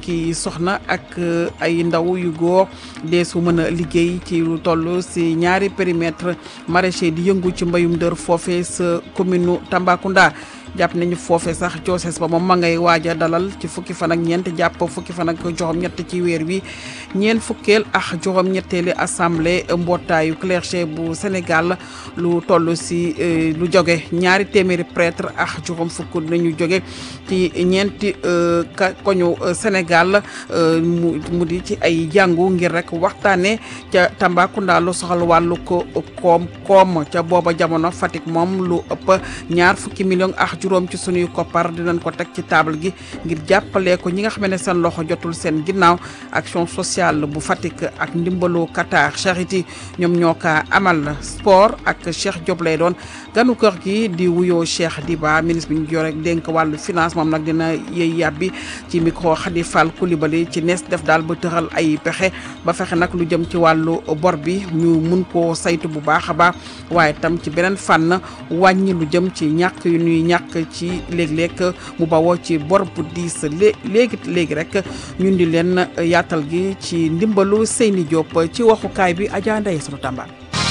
fukki soxna ak ay ndaw yu góor dee su mën a liggéey ci lu toll si ñaari périmètre maraîcher di yëngu ci mbayum dër foofe sa commune Tambacounda jàpp nañu foofe sax joosees ba moom ma ngay waaj a dalal ci fukki fan ak ñeent jàpp fukki fan ak juróom-ñett ci weer wi ñeent fukkeel ak juróom-ñetteeli assemblée mbootaayu clergé bu Sénégal lu toll si lu jóge ñaari téeméeri prêtre ak juróom fukk nañu jóge ci ñeenti ka koñu Sénégal mu mu di ci ay jàngu ngir rek waxtaanee ca Tambacounda lu soxal wàllu ko koom koom ca booba jamono Fatick moom lu ëpp ñaar fukki million ak juróom ci sunuy koppar dinañ ko teg ci table gi ngir jàppale ko ñi nga xam ne seen loxo jotul seen ginnaaw action sociale bu Fatick ak ndimbalu Qatar Charity ñoom ñoo ka amal sport ak Cheikh Diop lay doon ganu kër gi di wuyoo Cheikh Diba ministre bi ñu jore dénk wàllu finance moom nag dina yëy yàbbi ci micro Khady Fall Coulibaly ci nees def daal ba tëral ay pexe ba fexe nag lu jëm ci wàllu bor bi ñu mun koo saytu bu baax a baax waaye tam ci beneen fànn wàññi lu jëm ci ñàkk yu ñuy ñàkk ci léeg-léeg mu bawoo ci bor bu diis léegi léegi rek ñun di leen yaatal gi ci ndimbalu Seyni Diop ci waxukaay bi Adja Ndeye sunu Tamba.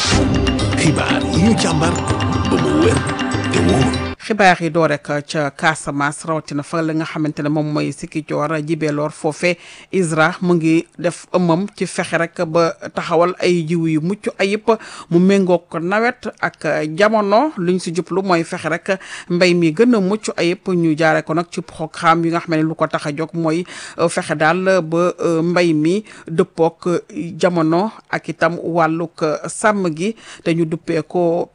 xibaar yi ñu càmbar ba mu wér te wóor. xibaar yi doo rek ca Casamance rawatina fa la nga xamante ne moom mooy Sikicoor Jibeloor foofe ISRA mu ngi def ëmmam ci fexe rek ba taxawal ay jiw yu mucc ayib mu méngoog nawet ak jamono luñ si jublu mooy fexe rek mbay mi gën a mucc ayib ñu jaare ko nag ci programme yi nga xam ne lu ko tax a jóg mooy fexe daal ba mbay mi dëppook jamono ak itam wàllug sàmm gi te ñu duppee ko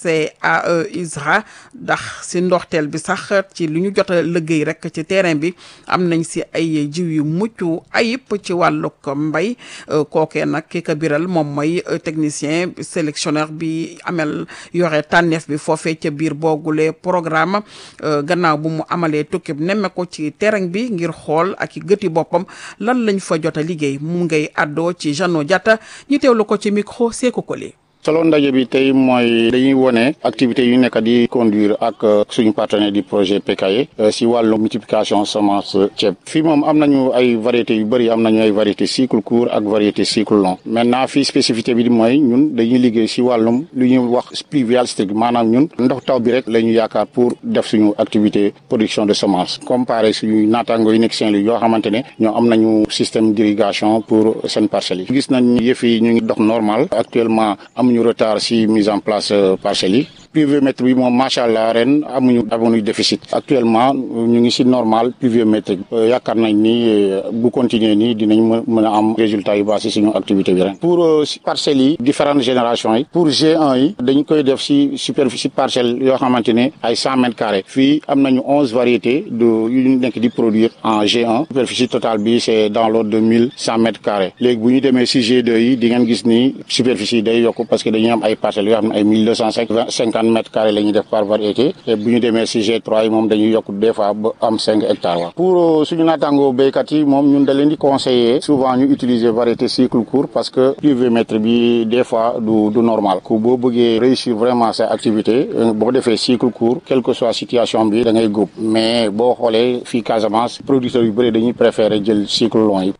PCAE ISRA ndax si ndoxteel bi sax ci lu ñu jot a liggéey rek ci terrain bi am nañ si ay jiw yu mucc ayib ci wàllug mbay kookee nag ki ko biral moom mooy technicien sélectionneur bi amel yore tànneef bi foofee ca biir boogule programme gannaaw bu mu amalee tukki nemme ko ci terrain bi ngir xool ak i gëti boppam lan lañ fa jot a liggéey mu ngay àddoo ci Jeannot Diatta ñu teewlu ko ci micro Sékou Koli solo ndaje bi tey mooy dañuy wone activités yu nekk di conduire ak suñu partenaire du projet PKE si wàllu multiplication semence ceeb fii moom am nañu ay variétés yu bëri am nañu ay variétés cycle court ak variété cycle long maintenant fii spécificité bi mooy ñun dañuy liggéey si wàllum lu ñuy wax pluvial strict maanaam ñun ndox taw bi rek la ñu yaakaar pour def suñu activité production de semence comparé suñu naataango yu nekk Saint-Louis yoo xamante ne ñoo am nañu système d'irrigation pour seen parcelles yi gis nañ yëf yi ñu ngi dox normal actuellement amuñu retard si mise en place parcelles yi pluviomètre bi moom macha allah ren amuñu amuñu déficit actuellement ñu ngi si normal pluviométrique yaakaar nañ ni bu continuer nii dinañ mën a am résultat yu baax si suñu activité bi ren pour parcelles yi différentes générations yi pour G1 yi dañ koy def si superficie parcelle yoo xamante ne ay cent mètres carrés fii am nañu onze variétés de yu ñu nekk di produire en G1 superficie totale bi c' est dans l'ordre de mille cent mètres carrés léegi bu ñu demee si G2 yi di ngeen gis ni superficie day yokk parce que dañuy am ay parcelles yoo xam ne ay mille deux cent cinquante mètres carrés la ñuy def par variété et bu ñu demee si G3 yi moom dañuy yokk des fois ba am cinq hectares wa pour suñu naataangoo béykat yi moom ñun da leen di conseiller souvent ñu utiliser variété cycle court parce que pluviométrie bi des fois du du normal ku boo bëggee réussir vraiment sa activité boo defee cycle court quelle que soit situation bi da ngay góob mais boo xoolee fii Casamance producteurs yu bëri dañuy préférer jël cycle long yi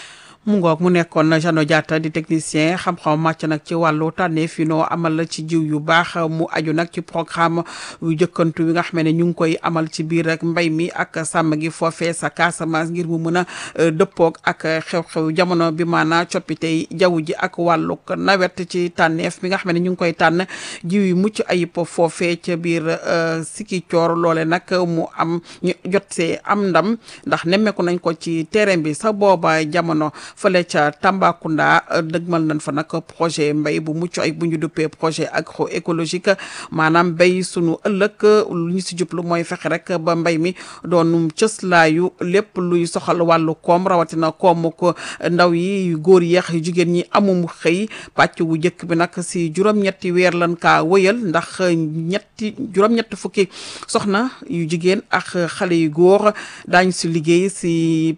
mu ngoog mu nekkoon Jeannot Diatta di technicien xam-xam màcc nag ci wàllu tànneef yi noo amal la ci jiw yu baax mu aju nag ci programme yu jëkkantu yi nga xam ne ñu ngi koy amal ci biir rek mbay mi ak sàmm gi foofee sa Casamance ngir mu mën a dëppoog ak xew-xew jamono bi maanaa coppite jaww ji ak wàllu nawet ci tànneef bi nga xam ne ñu ngi koy tànn jiw yu mucc ayib foofee ca biir Sikicoor loole nag mu am ñu jot see am ndam ndax nemmeeku nañ ko ci terrain bi sa booba jamono fële ca Tambacounda dëgmal nañ fa nag projet mbay bu mucc ay bu ñu duppee projet agroécologique maanaam mbay sunu ëllëg lu ñu si jublu mooy fexe rek ba mbay mi doon cëslaayu lépp luy soxal wàllu koom rawatina koomu ko ndaw yi yu góor yeex yu jigéen ñi amum xëy pàcc wu njëkk bi nag si juróom-ñetti weer lan kaa wëyal ndax ñetti juróom-ñetti fukki soxna yu jigéen ak xale yu góor daañu si liggéey si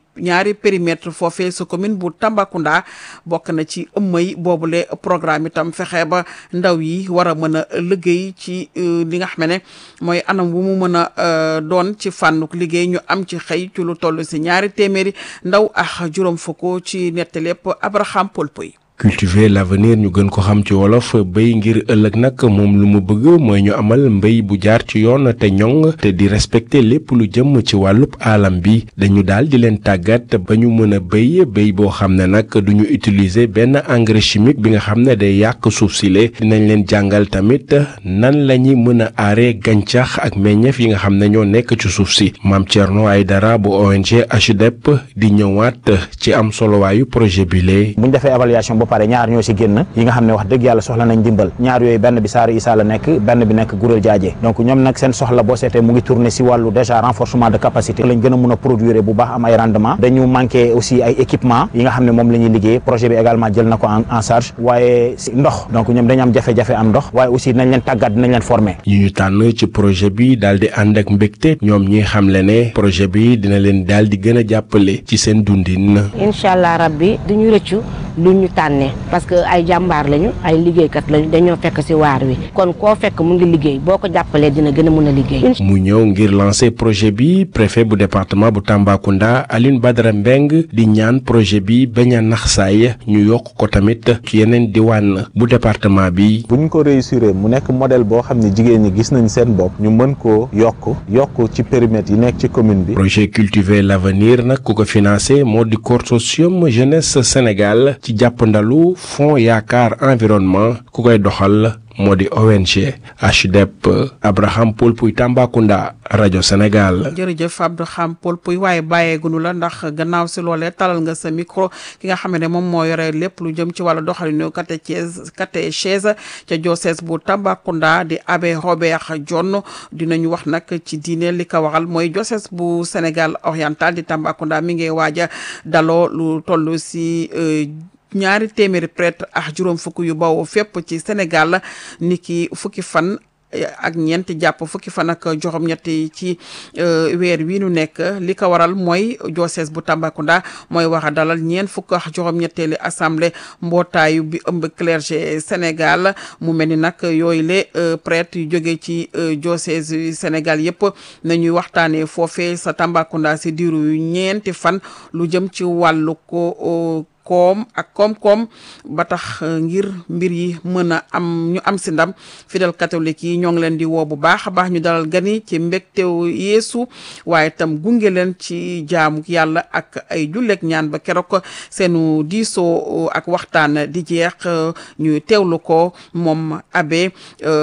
ñaari périmètre foofee sa commune bu Tambacounda bokk na ci ëmmay boobule programme itam fexe ba ndaw yi war a mën a liggéey ci li nga xam ne mooy anam wu mu mën a doon ci fànnuk liggéey ñu am ci xëy ci lu toll si ñaari téeméeri ndaw ak juróom fukk ci nettalepp Abraham Polpoy cultiver l'avenir ñu gën ko xam ci wolof béy ngir ëllëg nag moom lu mu bëgg mooy ñu amal mbéy bu jaar ci yoon te ñoŋ te di respecter lépp lu jëm ci wàllub alam bi dañu daal di leen tàggat ba ñu mën a béy béy boo xam ne nag duñu utiliser benn engrais chimique bi nga xam ne day yàq suuf si le dinañ leen jàngal tamit nan la ñuy mën a aaree gàncax ak meññeef yi nga xam ne ñoo nekk ci suuf si maam Thierno Aydara bu ONG HDEP di ñëwaat ci am solowaayu projet bi lee buñ defee évaluation pare ñaar ñoo ci génn yi nga xam ne wax dëgg yàlla soxla nañ dimbal ñaar yooyu benn bi Saare Issa la nekk benn bi nekk Gurel Jaaje donc ñoom nag seen soxla boo seetee mu ngi tourner ci wàllu déjà renforcement de capacité lañ gën a mun a produire bu baax am ay rendement dañu manqué aussi ay équipement yi nga xam ne moom la ñuy liggéey projet bi également jël na ko en charge waaye ci ndox donc ñoom dañu am jafe-jafe am ndox waaye aussi dinañ leen tàggat dinañ leen former yi ñu tànn ci projet bi daal di ànd ak mbégte ñoom ñi xamle ne projet bi dina leen daal di gën a jàppale ci seen dundin incha allah rabbi duñu rëccu lu ñu tànnee parce que ay jàmbaar lañu ay liggéeykat lañu dañoo fekk ci waar wi kon koo fekk mu ngi liggéey boo ko jàppalee dina gën a mën a liggéey. mu ñëw ngir lancer projet bi préfet bu département bu Tambacounda Aline Badara Mbeng di ñaan projet bi bañ a nax saay ñu yokk ko tamit ci yeneen diwaan bu département bi. bu ñu ko réussir mu nekk modèle boo xam ne jigéen ñi gis nañ seen bopp ñu mën koo yokk yokk ci périmètre yi nekk ci commune bi. projet cultiver l'avenir nag ku ko financé moo di consortium jeunesse Sénégal ci jàppandalu fonds yaakaar environnement ku koy doxal moo di ONG HDEP Abraham Paul Puy Tambacounda rajo Sénégal. jërëjëf Abraham Paul Puy waaye bàyyeegunu la ndax gannaaw si loolee talal nga sa micro ki nga xam ne moom moo yore lépp lu jëm ci wàllu doxalinu catéchèse catéchèse ca diocèse bu Tambacounda di abbé Robert John dinañu wax nag ci diine li ko waxal mooy diocèse bu Sénégal oriental di Tambacounda mi ngi waaj a daloo lu toll si. ñaari téeméeri prêtre ak juróom fukk yu bawoo fépp ci Sénégal niki fukki fan ak ñeent jàpp fukki fan ak juróom ñetti ci weer wi nu nekk li ko waral mooy diocèse bu Tambacounda mooy wax a dalal ñeent fukk ak juróom ñetteeli assemblée mbootaayu bi ëmb clergé Sénégal mu mel ni nag yooyu le prêtre yu jógee ci diocèse yu Sénégal yëpp nañuy waxtaanee foofee sa Tambacounda si diiru ñeenti fan lu jëm ci wàllu ko koom ak koom-koom ba tax ngir mbir yi mën a am ñu am si ndam fidèle catholique yi ñoo ngi leen di woo bu baax a baax ñu dalal gani ci mbégtew yeesu waaye tam gunge leen ci jaamu yàlla ak ay julleek ñaan ba keroog seenu diisoo ak waxtaan di jeex ñu teewlu ko moom abbé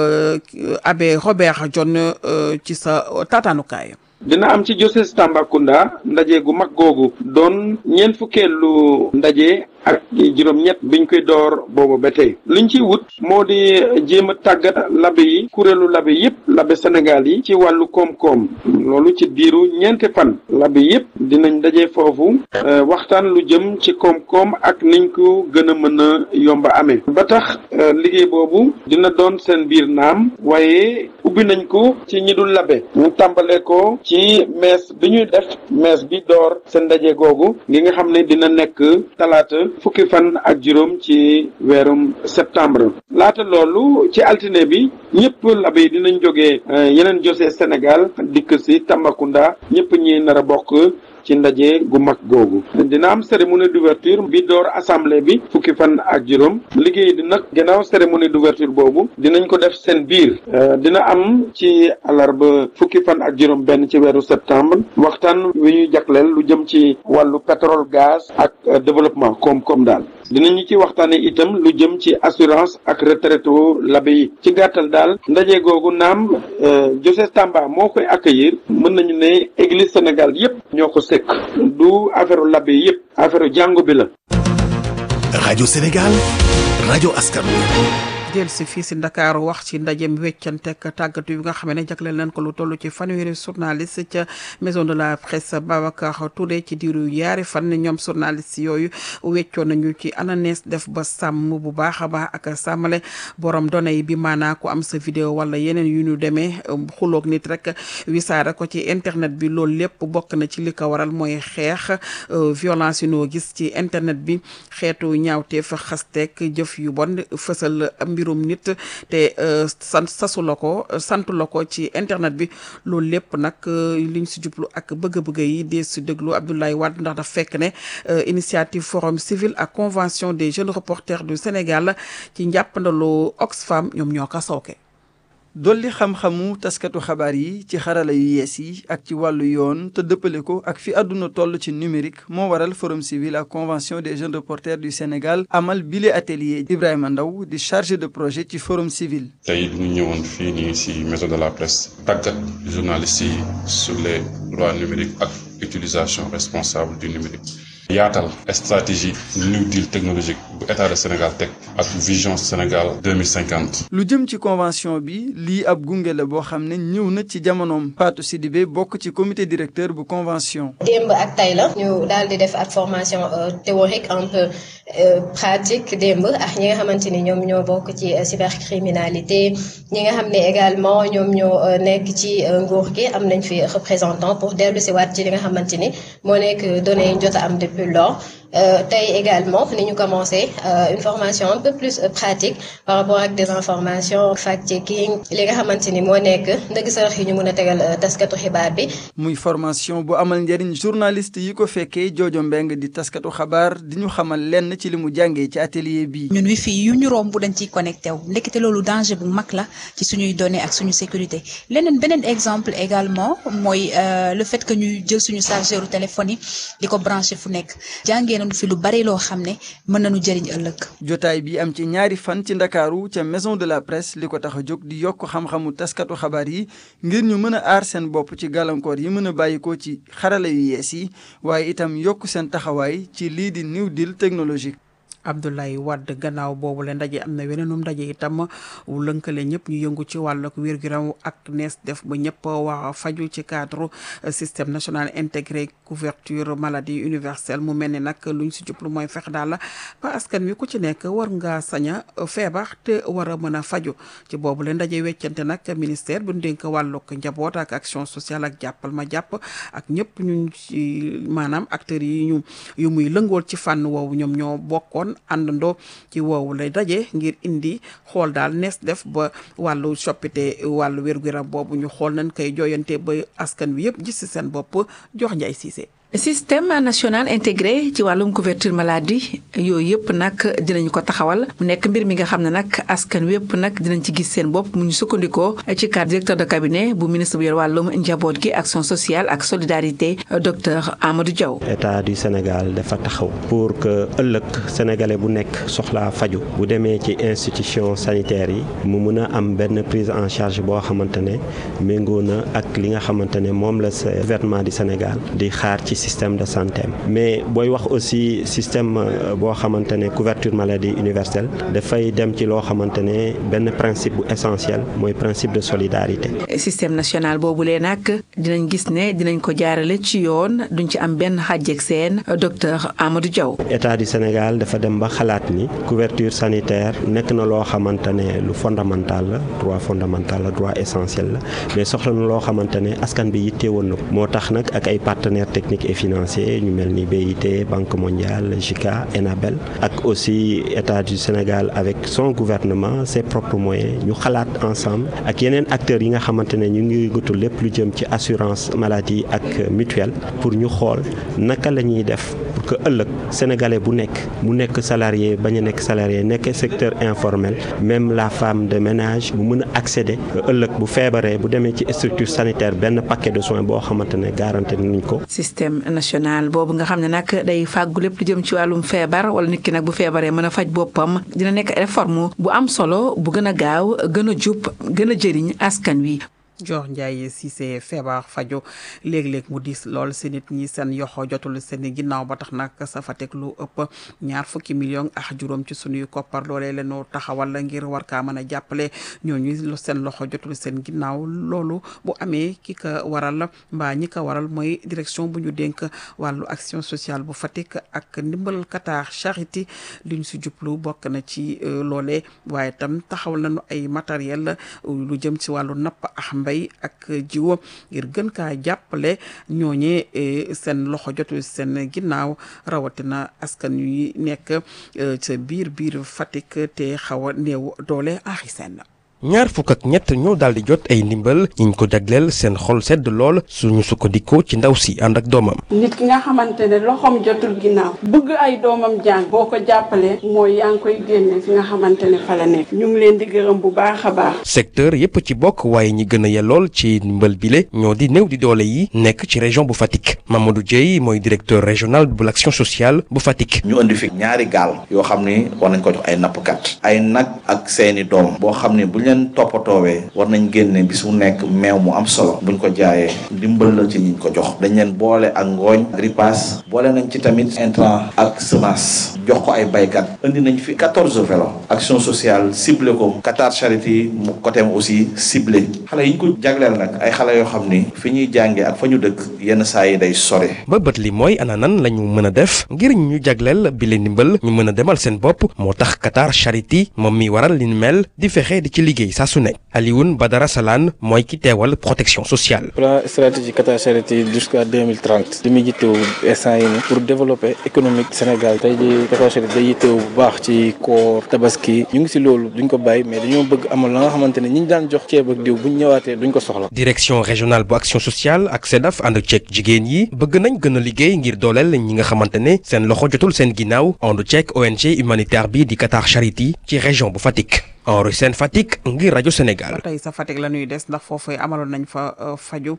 abbé Robert John ci sa taataanukaay dina am ci diocèse Tambacounda ndaje gu mag googu doon ñeent fukkeelu ndaje ak juróom-ñett biñ koy door boobu ba tey liñ ciy wut moo di jéem a tàggat labe yi kuréelu labe yépp labe Sénégal yi ci wàllu koom-koom loolu ci diiru ñeenti fan labe yépp dinañ daje foofu waxtaan lu jëm ci koom-koom ak niñ ko gën a mën a yomba amee ba tax liggéey boobu dina doon seen biir naam waaye ubbi nañ ko ci ñi dul labe ñu tàmbalee ko ci mees bi ñuy def mees bi door seen ndaje googu ngi nga xam ne dina nekk talaata fukki fan ak juróom ci weerum septembre laata loolu ci altine bi ñëpp labe yi dinañ jógee yeneen josee Sénégal dikk si Tambacounda ñëpp ñi nar a bokk ci ndaje gu mag googu dina am cérémonie d'ouverture bi door assemblée bi fukki fan ak juróom liggéey di nag gannaaw cérémonie d'ouverture boobu dinañ ko def seen biir dina am ci alarba fukki fan ak juróom benn ci weeru septembre waxtaan wi ñuy jagleel lu jëm ci wàllu pétrole gaz ak développement koom-koom daal dinañu ci waxtaane itam lu jëm ci assurance ak retraite labe yi ci gàttal daal ndaje googu naam Diocèse Tamba moo koy accueillir mën nañu ne église Sénégal yépp ñoo ko sekk du affaire labe yépp affaire jàngu bi la rajo Sénégal rajo askan wi jël si fii si Ndakaaru wax ci ndajem weccantek tàggatu yi nga xam ne jagleel nañ ko lu toll ci fanweeri journaliste ca maison de la presse Babacar Touré ci diiru yaari fan ñoom journaliste yooyu weccoon nañu ci ananees def ba sàmm bu baax a baax ak sàmmale borom données yi bi maanaa ku am sa vidéo wala yeneen yu ñu demee xuloog nit rek wisaare ko ci internet bi loolu lépp bokk na ci li ko waral mooy xeex violence yu noo gis ci internet bi xeetu ñaawteef xasteek jëf yu bon fësal mbirum nit te sant sasu la ko sant la ko ci internet bi loolu lépp nag liñ si jublu ak bëgg-bëgg yi dee si déglu Abdoulaye Wade ndax daf fekk ne initiative forum civil ak convention des jeunes reporters du Sénégal ci njàppandalu Oxfam ñoom ñoo ko sooke dolli xam-xamu taskatu xabaar yi ci xarala yu yees yi ak ci wàllu yoon te dëppale ko ak fi àdduna toll ci numérique moo waral forum civil ak convention des jeunes reporters du Sénégal amal bile atelier Ibrahima Ndaw di chargé de projet ci forum civil. tey ñu ñëwoon fii nii si maison de la presse tàggat journalistes yi sur les droits numériques ak utilisation responsable du numérique. yaatal stratégie new deal technologique bu état de Sénégal teg ak vision Sénégal 2050. lu jëm ci convention bi lii ab gunge la boo xam ne ñëw na ci jamonoom Fatou Sidibé bokk ci comité directeur bu convention. démb ak tay la ñu daal di def ak formation théorique un peu pratique démb ak ñi nga xamante ni ñoom ñoo bokk ci cybercriminalité ñi nga xam ne également ñoom ñoo nekk ci nguur gi am nañ fi représentant pour dellu si waat ci li nga xamante ni moo nekk données yi jot a am depuis lors tey également ni ñu commencé une formation un peu plus pratique par rapport ak des informations fact-checking li nga xamante ni moo nekk ndëgg sarax yi ñu mën a tegal taskatu xibaar bi. muy formation bu amal njëriñ journaliste yi ko fekkee Jojo Mbeng di taskatu xabaar di ñu xamal lenn ci li mu jàngee ci atelier bi. ñun wifi yu ñu romb dañ ciy connecté wu ndekete loolu danger bu mag la ci suñuy données ak suñu sécurité leneen beneen exemple également mooy le fait que ñuy jël suñu chargeur téléphone yi di ko branché fu nekk jàngee nañu fi lu bari loo xam ne mën nañu jëriñ ëllëg. jotaay bi am ci ñaari fan ci ndakaaru ca maison de la presse li ko tax a jóg di yokk xam-xamu taskatu xabaar yi ngir ñu mën a aar seen bopp ci gàllankoor yi mën a bàyyikoo ci xarala yu yees yi waaye itam yokk seen taxawaay ci lii di new deal technologique. Abdoulaye Wade gannaaw boobu la ndaje am na weneenum ndaje itam wu lënkale ñëpp ñu yëngu ci wàllug wér-gu-yaram ak nees def ba ñëpp wax faju ci cadre système national intégré couverture maladie universelle mu mel ni nag luñ si jublu mooy fex daal ba askan wi ku ci nekk war nga sañ a feebar te war a mën a faju ci boobu la ndaje weccante nag ministère bu dénk wàllug njaboot ak action sociale ak jàppal ma jàpp ak ñëpp ñu ci maanaam acteurs yi ñu yu muy lëngool ci fànn woowu ñoom ñoo bokkoon àndandoo ci woowu lay daje ngir indi xool daal nees def ba wàllu soppite wàllu wér-gu-yaram boobu ñu xool nañ koy jooyante ba askan wi yëpp gis ci seen bopp jox Njaay Siise système national intégré ci wàllum couverture maladie yooyu yëpp nag dinañ ko taxawal mu nekk mbir mi nga xam ne nag askan wépp nag dinañ ci gis seen bopp mu ñu sukkandikoo ci cadre directeur de cabinet bu ministre bu yor wàllum njaboot gi action sociale ak solidarité docteur Amadou Diaw. état du Sénégal dafa taxaw pour que ëllëg sénégalais bu nekk soxlaa faju bu demee ci institution sanitaire yi mu mun a am benn prise en charge boo xamante ne méngoo na ak li nga xamante ne moom la gouvernement du Sénégal di xaar ci. système de santé mais booy wax aussi système boo xamante ne couverture maladie universelle dafay dem ci loo xamante ne benn principe bu essentiel mooy principe de solidarité. système national boobulee nag dinañ gis ne dinañ ko jaarale ci yoon duñ ci am benn xàjjeg seen docteur Amadou Diaw. état du Sénégal dafa dem ba xalaat ni couverture sanitaire nekk na loo xamante ne lu fondamental la droit fondamental la droit essentiel la mais soxla na loo xamante ne askan bi yitteewoon na ko moo tax nag ak ay partenaires techniques. et financier ñu mel ni BIT Banque mondiale JICA ENABEL ak aussi état du Sénégal avec son gouvernement ses propres moyens ñu xalaat ensemble ak yeneen acteurs yi nga xamante ne ñu ngi yëngatu lépp lu jëm ci assurance maladie ak mutuelle pour ñu xool naka la ñuy def pour que ëllëg sénégalais bu nekk mu nekk salarié bañ a nekk salarié nekk secteur informel même la femme de ménage mu mën a accéder ëllëg bu feebaree bu demee ci structure sanitaire benn paquet de soins boo xamante ne garanti nañ ko. système national boobu nga xam ne nag day fàggu lépp lu jëm ci wàllum feebar wala nit ki nag bu feebaree mën a faj boppam dina nekk réforme bu am solo bu gën a gaaw gën a jub gën a jëriñ askan wi. Dior Ndiaye Cissé feebar fajo léeg-léeg mu diis lool si nit ñi seen yoxo jotul seen ginnaaw ba tax nag sa fa teg lu ëpp ñaar fukki million ak juróom ci sunuy koppar loolee leenu taxawal ngir war kaa mën a jàppale ñooñu seen loxo jotul seen ginnaaw loolu bu amee ki ka waral mbaa ñi ko waral mooy direction bu ñu dénk wàllu action sociale bu Fatick ak ndimbal Qatar Charity li ñu si jublu bokk na ci loolee waaye tam taxawal nañu ay matériel lu jëm ci wàllu napp ak mbay ak jiwo ngir gën kaa jàppale ñooñee seen loxo jotul seen ginnaaw rawatina askan yu nekk ca biir biir Fatick te xaw a néew doole axi seen ñaar fukk ak ñett ñoo daal di jot ay ndimbal ñiñ ko jagleel seen xol sedd lool suñu sukkandikoo ci ndaw si ànd ak doomam. nit ki nga xamante ne loxoom jotul ginnaaw bëgg ay doomam jàng boo ko jàppalee mooy yaa ngi koy génne fi nga xamante ne fa la nekk ñu ngi leen di gërëm bu baax a baax. secteur yépp ci bokk waaye ñi gën a yellool ci ndimbal bile ñoo di néew di doole yi nekk ci région bu Fatick Mamadou Dieye mooy directeur régional bu l'action sociale bu Fatick. ñu indi fi ñaari gaal yoo xam ni war nañ ko jox ay nappkat ay nag ak seeni doom boo xam ne bu leen toppatoowee war nañ génne bis mu nekk meew mu am solo buñ ko jaayee dimbal la ci ñiñ ko jox dañ leen boole ak ngooñ ripaas boole nañ ci tamit intrant ak semence jox ko ay baykat indi nañ fi quatorze vélo action sociale ciblé ko Qatar Charity mu côté aussi ciblé xale yi ñu ko jagleel nag ay xale yoo xam ni fi ñuy jàngee ak fa ñu dëkk yenn saa yi day sore ba bët li mooy ana nan la ñu mën a def ngir ñu jagleel bi leen ndimbal ñu mën a demal seen bopp moo tax Qatar Charity moom mi waral li ñu mel di fexe di ci liggéey saa su nekk Alioune Badara Salane mooy ki teewal protection sociale. plan stratégique Qatar Charity jusqu'à 2030 li muy yittewu instant yi ni pour développer économique Sénégal tey jii Qatar Charity day yittewu bu baax ci koor tabaski ñu ngi si loolu duñ ko bàyyi mais dañoo bëgg amal la nga xamante ne ñi ñu daan jox ceeb ak diw buñ ñëwaatee duñ ko soxla. direction régionale bu action sociale ak SEDAF ànd ceeg jigéen yi bëgg nañ gën a liggéey ngir dooleel ñi nga xamante ne seen loxo jotul seen ginnaaw ànd ceeg ONG humanitaire bi di Qatar Charity ci région bu Fatick. Henri Sène Fatick ngir rajo Sénégal. ba tey sa Fatick la ñuy des ndax foofu amaloon nañ fa faju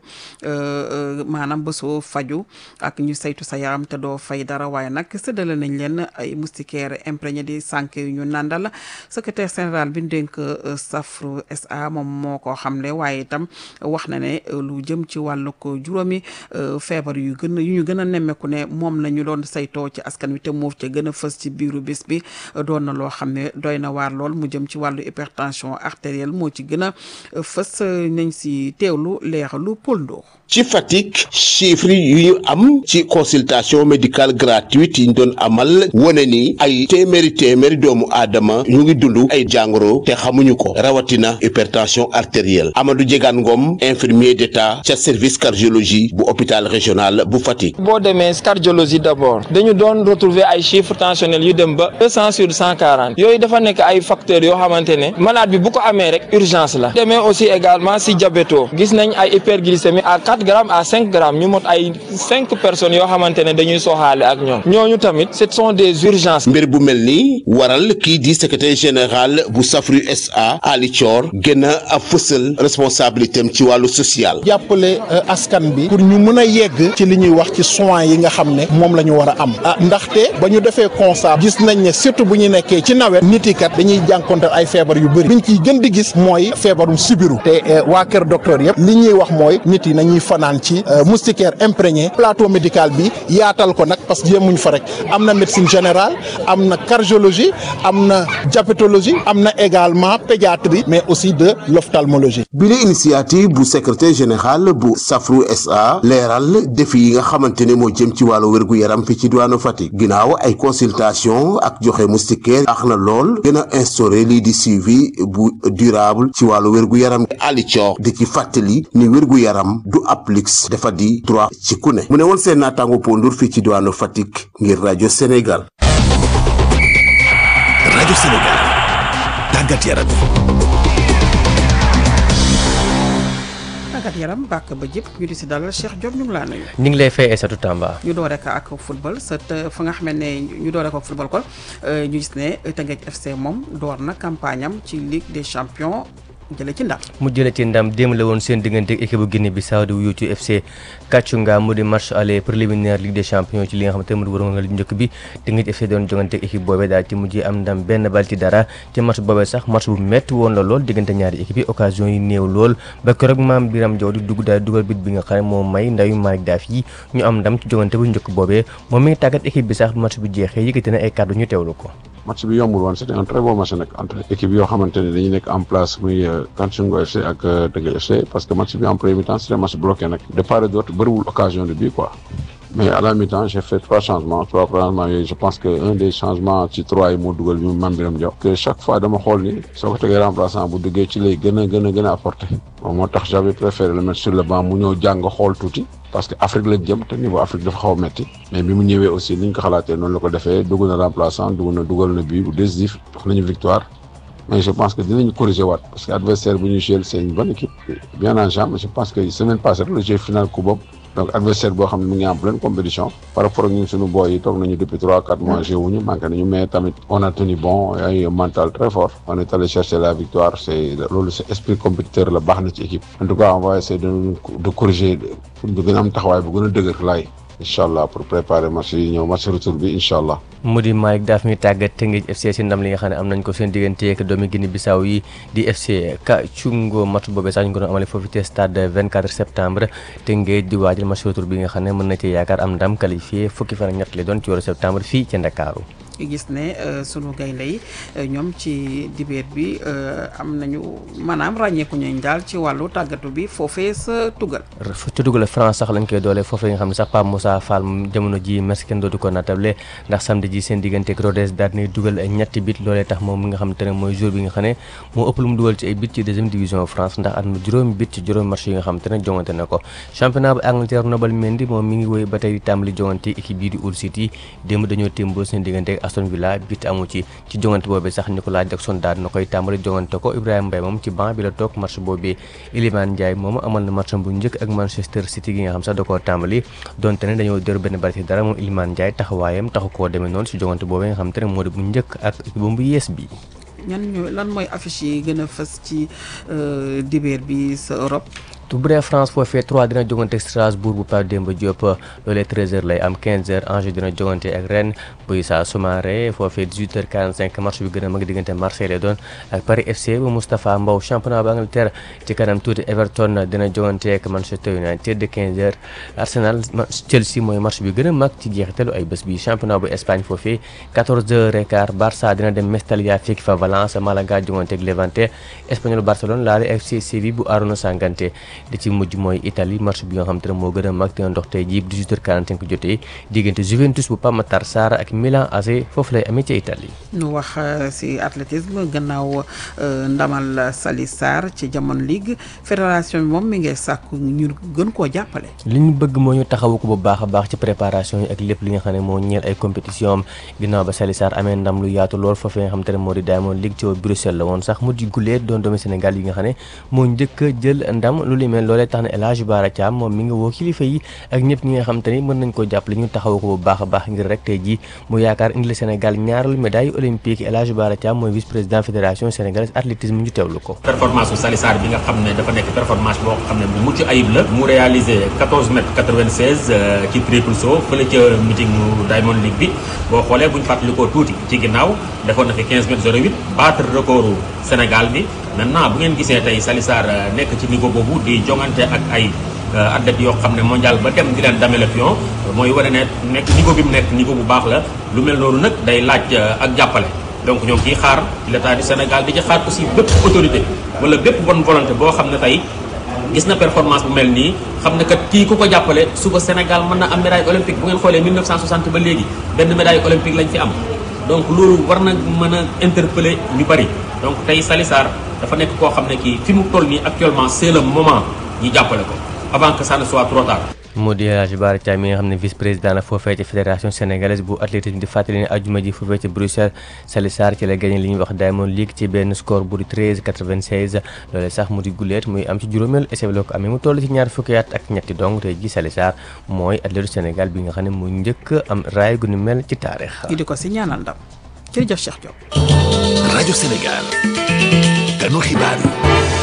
maanaam bésu faju ak ñu saytu sa yaram te doo fay dara waaye nag séddale nañ leen ay moustiquaires imprégné di sànq yu ñu nàndal secrétaire général bi ñu dénk Safru SA moom moo ko xamle waaye itam wax na ne lu jëm ci wàllu ko juróomi feebar yu gën yu ñu gën a nemmeeku ne moom la ñu doon saytoo ci askan wi te moof ca gën a fës ci biiru bis bi doon na loo xam ne doy na waar lool mu jëm ci wàllu hypertension artérielle moo ci gën a fës nañ si teewlu leeralu Paul Ndour ci Fatick chiffres yu ñu am ci consultation médicale gratuite yi ñu doon amal wane ni ay téeméeri téeméeri doomu aadama ñu ngi dund ay jàngoro te xamuñu ko rawatina hypertension artérielle Amadou Diegane Ngom infirmier d'état ca service cardiologie bu hôpital régional bu Fatick. boo demee cardiologie d'abord dañu doon retrouver ay chiffres tensionnels yu dem ba deux cent sur cent quarante yooyu dafa nekk ay facteurs yoo xamante ne malade bi bu ko amee rek urgence la demee aussi également si diabéto gis nañ ay hyperglycémie à quatre grammes à cinq grammes ñu mot ay cinq personnes yoo xamante ne dañuy soxaale ak ñoom ñooñu tamit ce sont des urgences. mbir bu mel ni waral kii di secrétaire général bu Safru SA Ali Thior gën a fësal responsabilité am ci wàllu social. jàppale askan bi pour ñu mën a yegg ci li ñuy wax ci soins yi nga xam ne moom la ñu war a am ah ndaxte ba ñu defee constat gis nañ ne surtout bu ñu nekkee ci nawet nit yi kat dañuy jànkonteel ay feebar yu bëri biñ ciy gën di gis mooy feebarum sibiru te waa kër docteur yëpp li ñuy wax mooy nit yi nañuy fanaan ci moustiquaire imprégné plateau médical bi yaatal ko nag parce que yemuñ fa rek am na médecine générale am na cardiologie am na diabétologie am na également pédiatrie mais aussi de l'ophtalmologie bile initiative bu secrétaire général bu Safru SA leeral défi yi nga xamante ne moo jëm ci wàllu wérgu yaram fi ci diwaanu Fatick ginnaaw ay consultation ak joxe moustiquaire ax na lool gën a instauré lii di suivi bu durable ci wàllu wérgu yaram Ali Thior di ci fàttali ni wérgu yaram du applique dafa di droit ci ku ne mu ne woon seen naataango pondur fii ci diwaanu Fatick ngir rajo Sénégal. rajo Sénégal tàggat yaram. tàggat yaram bàkk ba jëpp ñu di si dalal Cheikh Diop ñu ngi laa nuyu. ñu ngi lay fay Aïssatou Tamba. ñu doore ko ak football sa fa nga xam ne ñu doore ko ak football kon ñu gis ne Teungueth FC moom door na campagne am ci Ligue des champions jële ci ndam mu jële ci ndam démb la woon seen diggante ak équipe bu Guinée Bissau di wuyu ci FC Kachunga mu di match aller préliminaire Ligue des champions ci li nga xamante ne mu di waroon nga njëkk bi Teungueth FC doon jongante ak équipe boobee daal ci mujjee am ndam benn bal ci dara ci match boobee sax match bu métti woon la lool diggante ñaari équipe yi occasion yi néew lool ba keroog maam Biram Jaw di dugg daal dugal bit bi nga xam ne moo may ndayu Malick Daaf yi ñu am ndam ci jongante bu njëkk boobee moom mi ngi tàggat équipe bi sax match bu jeexee yëkkati na ay kàddu ñu teewlu ko match bi yombul woon c'était un très bon match nag entre équipe yoo xamante ne dañuy nekk en place muy Kachunga FC ak Teungueth FC parce que match bi en premier mi-temps c'était un match bloqué nag de part et d'autre bëriwul occasion de but quoi mais à la mi-temps j'ai fait trois changements trois changements yooyu je pense que un des changements ci trois yi moo dugal bi mu Mame Biram Diaw que chaque fois dama xool ni soo ko tegee remplaçant bu duggee ci lay gën a gën a gën a apporter bon moo tax j'avais préféré le mettre sur le banc mu ñëw jàng xool tuuti parce que Afrique lañ jëm te niveau Afrique dafa xaw a metti mais bi mu ñëwee aussi ni ñu ko xalaatee noonu la ko defee dugg na remplaçant dugg na dugal na but bu décisif wax nañu victoire mais je pense que dinañu corriger waat parce que adversaire bu ñu joué c'est une bonne équipe bien en jambe je pense que semaine passée rek le jeu final coup boobu donc adversaire boo xam ne mu ngi en pleine compétition par rapport ak ñun suñu boy yi toog nañu depuis trois quatre mois joué wuñu manqué nañu mais tamit on a tenu bon ay mental très fort on est allé chercher la victoire c'est loolu c'est esprit compétiteur la baax na ci équipe en tout cas on va essayer de de corriger pour ñu gën a am taxawaay bu gën a dëgër laay incha allah pour préparer match yi ñëw match retour bi incha allah. mu di Malick Daaf mi tàggat Teungueth FC si ndam li nga xam ne am nañ ko seen diggante ak doomi Guinée Bissau yi di FC Kachungo match boobee sax ñu ko doon amale foofu ci stade 24 septembre Teungueth di waajal match retour bi nga xam ne mën na ci yaakaar am ndam qualifié fukki fan ak ñett lay doon ci weeru septembre fii ci Ndakaaru gis ne sunu gaynde yi ñoom ci dibeer bi am nañu maanaam ràññeeku ñu daal ci wàllu tàggatu bi foofee sa tugal ci tugal France sax lañ koy doole foofee nga xam ne sax Pape Moussa Fall jamono ji merci kenn dootu ko natable ndax samedi ji seen diggante ak Rodez daal di dugal ñetti bit loolee tax moom mi nga xam te ne mooy jour bi nga xam ne moo ëpp lu mu dugal ci ay bit ci deuxième division France ndax am na juróomi bit ci juróomi match yi nga xam te ne jongante na ko championnat bu Angleterre Nobel Mendy moom mi ngi woy ba tey di tàmbali jongante équipe bii di Hull City démb dañoo témboo seen diggante Aston Villa bit amu ci ci jongante boobee sax Nicolas Jackson daal na koy tàmbali jongante ko Ibrahima Mbaye moom ci banc bi la toog match boobee Iliman Ndiaye moom amal na match bu njëkk ak Manchester City gi nga xam sax da koo tàmbali donte ne dañoo dër benn bari ci dara moom Iliman Ndiaye taxawaayam taxu koo demee noonu ci jongante boobee nga xam te ne moo di bu njëkk ak bu bu yees bi ñan ñoo lan mooy affiche yi gën a fës ci dibeer bi sa Europe bu dee France foofee 3 dina jogante Strasbourg bu Pape Demba Diop loolee 13h lay am 15h Angers dina jogante ak Rennes bu Issa Soumaré foofee 18h45 match bi gën a mag diggante Marseille lay doon ak Paris FC bu Moustapha Mbow championnat bu Angleterre ci kanam tuuti Everton dina jogante ak Manchester United de 15h Arsenal Chelsea mooy match bi gën a mag ci jeexitalu ay bés bi championnat bu Espagne foofee 14h15 Barça dina dem Mestalla fekk fa Valence Malaga jogante ak Levante Espagnol Barcelone laale FC Séville bu Arouna Sangante di ci mujj mooy Italie match bi nga xam te ne moo gën a mag dina ndox tey jii 18h45 jotee diggante Juventus bu Pape Matar Sarr ak Milan AC foofu lay amee ci Italie. ñu wax ci athlétisme gannaaw ndamal Sali Sarr ci Jamon League fédération bi moom mi ngi sàkku ñu gën koo jàppale. li ñu bëgg moo ñu taxawu ko bu baax a baax ci préparation yi ak lépp li nga xam ne moo ñeel ay compétition am ginnaaw ba Sali Sarr amee ndam lu yaatu lool foofee nga xam te ne moo di Diamond League ci Bruxelles la woon sax mu di gulee doon doomi Sénégal yi nga xam ne moo njëkk a jël ndam lu mais loolee tax na El Hadj Bara Thiam moom mi ngi woo kilifa yi ak ñëpp ñi nga xam te ni mën nañ ko jàppale ñu taxaw ko bu baax a baax ngir rek tey ji mu yaakaar indi la Sénégal ñaareelu médaille olympique El Hadj Bara Thiam mooy vice président fédération sénégalaise athlétisme ñu teewlu ko. performance su Sali Sarr bi nga xam ne dafa nekk performance boo xam ne bu mucc ayib la mu réalisé 14 mètres 96 ci triple saut fële ca meeting mu Diamond League bi boo xoolee bu ñu fàttalikoo tuuti ci ginnaaw defoon na fi 15 mètres 08 battre recordu Sénégal bi maintenant bu ngeen gisee tey Sali Sarr nekk ci niveau boobu di jongante ak ay athlètes yoo xam ne mondial ba dem di leen dame le pion mooy wane ne nekk niveau bi mu nekk niveau bu baax la lu mel noonu nag day laaj ak jàppale donc ñoo ngi ciy xaar l'état du Sénégal di ci xaar aussi bépp autorité wala bépp bonne volonté boo xam ne tey gis na performance bu mel nii xam ne kat kii ku ko jàppale suba Sénégal mën na am médaille olympique bu ngeen xoolee 1960 ba léegi benn médaille olympique lañ fi am donc loolu war na mën a interpeller ñu bari donc tey Sali Sarr dafa nekk koo xam ne kii fi mu toll nii actuellement c'est le moment ñu jàppale ko avant que ça ne soit trop tard. moo di El Hadj Bara Thiam mi nga xam ne vice président la foofee ci fédération sénégalaise bu athlétisme di fàttali ne ajuma ji foofee ci Bruxelles Sali Sarr ci la gagné li ñuy wax Diamond League ci benn score bu di 13 96 loolee sax mu di guleet muy am ci juróomeelu essai la ko amee mu toll ci ñaar fukki at ak ñetti dong tey ji Sali Sarr mooy athlète Sénégal bi nga xam ne mu njëkk am raay gu ni mel ci taarix. ñu di ko si ñaanal ndam jërëjëf Cheikh Diop. rajo Sénégal. kanu xibaar yi.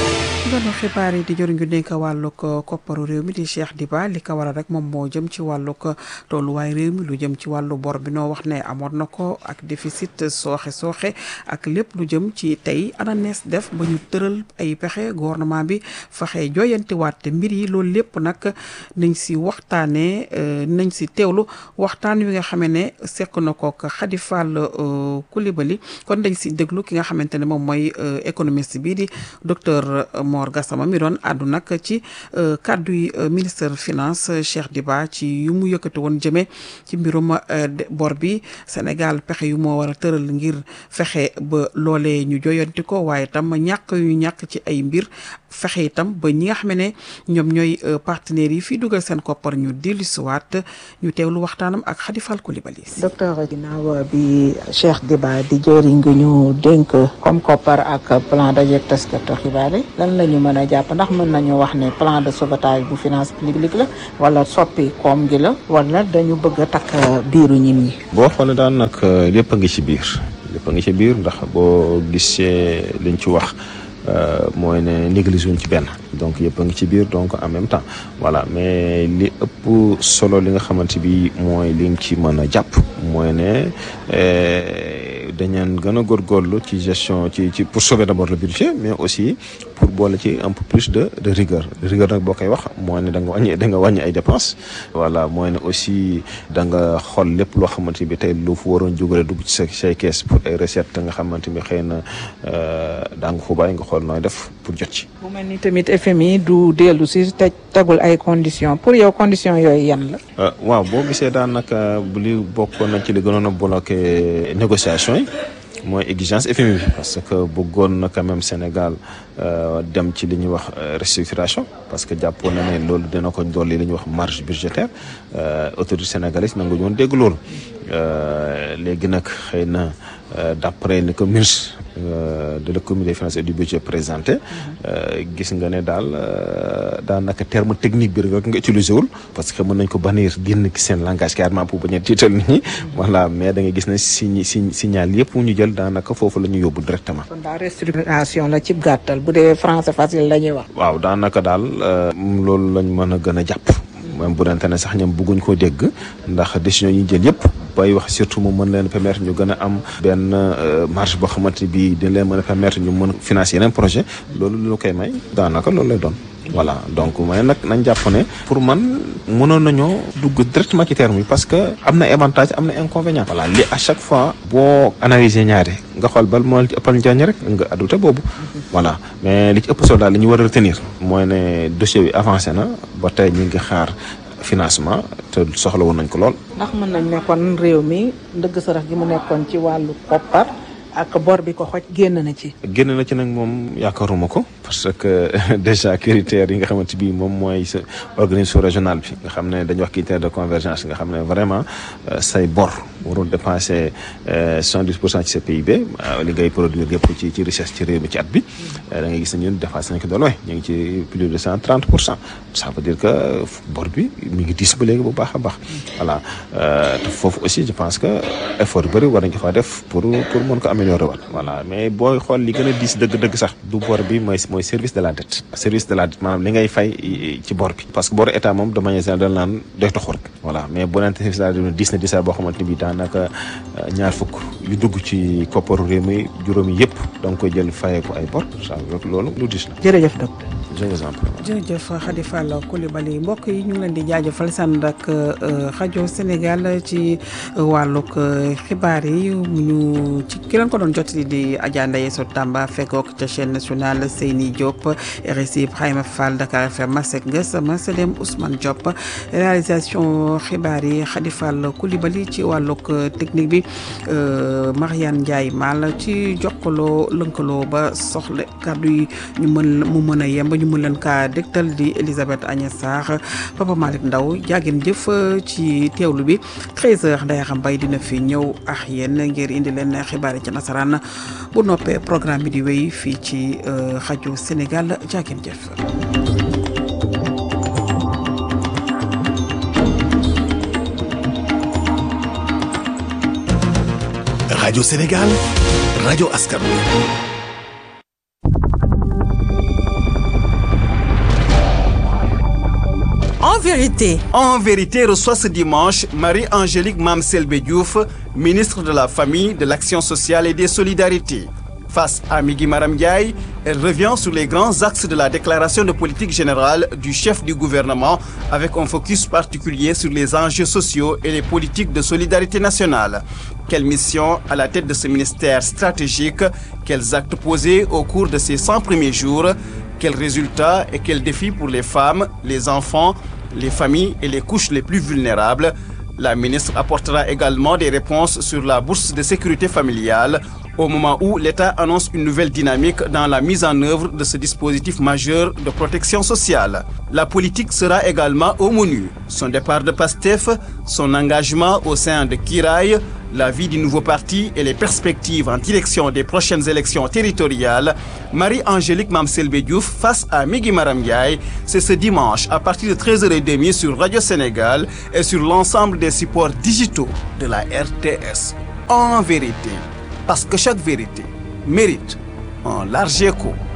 nganu xibaar yi di jëriñ ju nekk wàllug kopparu réew mi di Cheikh Diba li ko waral rek moom moo jëm ci wàllug tolluwaay réew mi lu jëm ci wàllu bor bi noo wax ne amoon na ko ak déficit sooxe sooxe ak lépp lu jëm ci tey ana nees def ba ñu tëral ay pexe gouvernement bi fexe jooyantiwaat mbir yi loolu lépp nag nañ si waxtaanee nañ si teewlu waxtaan wi nga xamee ne sekk na ko ak Khady Fall Coulibaly kon dañ si déglu ki nga xamante ne moom mooy économiste bii di docteur Mor Gassama mi doon àddu nag ci kàddu yi ministre finance Cheikh Diba ci yu mu yëkkati woon jëmee ci mbirum bor bi Sénégal pexe yu moo war a tëral ngir fexe ba loolee ñu joyanti ko waaye tam ñàkk yu ñàkk ci ay mbir fexe itam ba ñi nga xam ne ñoom ñooy partenaires yi fii dugal seen koppar ñu dellusiwaat ñu teewlu waxtaanam ak Khady Fall Coulibaly. docteur ginnaaw bi Cheikh Diba di jëriñ ngi ñu dénk comme koppar ak plan dajeeg taskatu xibaar yi lan la ñu mën a jàpp ndax mën nañu wax ne plan de sauvetage bu finance publique la wala soppi koom gi la wala dañu bëgg a takk biiru ñit ñi. boo xoolee daan nag lépp a ngi ci biir lépp a ngi ci biir ndax boo gisee liñ ci wax. mooy ne négligé wuñ ci benn donc yëpp a ngi ci biir donc en même temps voilà mais li ëpp solo li nga xamante bi mooy li nga ci mën a jàpp mooy ne dañeen gën a góorgóorlu ci gestion ci ci pour sauver d'abord le budget mais aussi pour boole ci un peu plus de de rigueur de rigueur nag boo koy wax mooy ne da nga wàññi da nga wàññi ay dépenses voilà mooy ne aussi da nga xool lépp loo xamante bi tey lu fu waroon jógale dugg ci sa say kees pour ay recettes nga xamante bi xëy na daa nga ko bàyyi nga xool nooy def pour jot ci. mu mel ni tamit FMI du dellu si te tegul ay conditions pour yow conditions yooyu yan la. waaw boo gisee daanaka bu li bokkoon na ci li gënoon a bloqué négociation yi. mooy exigence FMI bi parce que bëggoon na quand même Sénégal dem ci li ñuy wax restructuration parce que jàppoon na ne loolu dina ko dolli li ñuy wax marge budgétaire autorité sénégalaise nangu ñoon dégg loolu léegi nag xëy na d'après ni ko ministre de l'économie des finances et du budget présenté gis nga ne daal daanaka terme technique bi rek nga utilisé wul parce que mën nañ ko bannir génn ki seen langage carrément pour bañ a tiital nit ñi voilà mais da nga gis ne si si signal yëpp ñu jël daanaka foofu la ñu yóbbu directement. kon daal restructuration la ci gàttal bu dee français facile la ñuy wax. waaw daanaka daal loolu lañ mën a gën a jàpp. même bu dente ne sax ñoom bëgguñ koo dégg ndax décision yi ñu jël yëpp bay wax surtout mu mën leen permettre ñu gën a am benn marge boo xamante bi dina leen mën a permettre ñu mën financer yeneen projet loolu lu koy may daanaka loolu lay doon voilà donc may nag nañ jàpp ne pour man mënoon nañoo dugg directement ci terme yi parce que am na avantage am na inconvénient voilà li à chaque fois boo analyser ñaari nga xool bal moo ci ëppal njariñ rek nga adopté boobu voilà mais li ci ëpp solo daal li ñu war a retenir mooy ne dossier bi avancé na ba tey ñu ngi xaar financement te soxla woon nañ ko lool ndax mën nañ ne kon réew mi ndëgg sarax gi mu nekkoon ci wàllu koppar ak bor bi ko xoj génn na ci. génn na ci nag moom yaakaaruma ko parce que déjà critères yi nga xamante bi moom mooy sa organisation régionale bi nga xam ne dañuy wax critère de convergence nga xam ne vraiment say bor warul dépasser soixante-dix pour cent ci sa PIB li ngay produire yëpp ci ci richesse ci réew mi ci at bi da ngay gis ne ñun dépassé nañ ko doole ñu ngi ci plus de cent trente pour cent ça veut dire que bor bi mi ngi diis ba léegi bu baax a baax voilà te foofu aussi je pense que effort yu bëri war nañ ko faa def pour pour mën ko améliorer waat voilà mais booy xool li gën a diis dëgg-dëgg sax du bor bi mooy mooy service de la dette service de la dette maanaam li ngay fay ci bor bi parce que boru état moom de manière générale naan doy taxu rek voilà mais bu nante service de la dette diis na diisaay boo xamante ni bi daanaka ñaar fukk yu dugg ci kopparu réew mi juróomi yëpp da nga koy jël fayee ko ay bor ça loolu lu diis la jërëjëf docteur je vous en prie jërëjëf Khady Fall Coulibaly mbokk yi ñu ngi leen di jaajëfal sànd ak rajo Sénégal ci wàllug xibaar yi ñu ci ki leen ko doon jot di Adja Ndaye So Tamba fekkook ca chaîne nationale Seyni Diop RSI Ibrahima Fall Dakar FM Masek Nges Maselem Ousmane Diop réalisation xibaar yi Khady Fall Coulibaly ci wàllug technique bi Mariane Ndiaye Mal ci jokkaloo lënkaloo ba soxla kàddu yi ñu mën mu mën a yemb ñu mën leen kaa dégtal di Elisabeth Agnès Sarr Papa Malick Ndaw jaageen jëf ci teewlu bi 13h Ndeye Xam Mbaye dina fi ñëw ak yéen ngir indi leen xibaar yi ci nasaraan bu noppee programme bi di wéy fii ci rajo Sénégal jaageen jëf. Radio Sénégal, Radio Askan wi vérité. En vérité reçoit ce dimanche Marie-Angélique Mamselbe Diouf, ministre de la Famille, de l'Action sociale et des Solidarités. Face à Migui Maram Ndiaye, elle revient sur les grands axes de la déclaration de politique générale du chef du gouvernement avec un focus particulier sur les enjeux sociaux et les politiques de solidarité nationale. Quelle mission à la tête de ce ministère stratégique Quels actes posés au cours de ces 100 premiers jours Quels résultats et quels défis pour les femmes, les enfants, les familles et les couches les plus vulnérables La ministre apportera également des réponses sur la bourse de sécurité familiale au moment où l'État annonce une nouvelle dynamique dans la mise en œuvre de ce dispositif majeur de protection sociale. La politique sera également au menu. Son départ de PASTEF, son engagement au sein de Kiraï, la vie du nouveau parti et les perspectives en direction des prochaines élections territoriales, Marie-Angélique Mamselbe Diouf face à Migui Maram Ndiaye, c'est ce dimanche à partir de 13h30 sur Radio Sénégal et sur l'ensemble des supports digitaux de la RTS. En vérité, parce que chaque vérité mérite un large écho.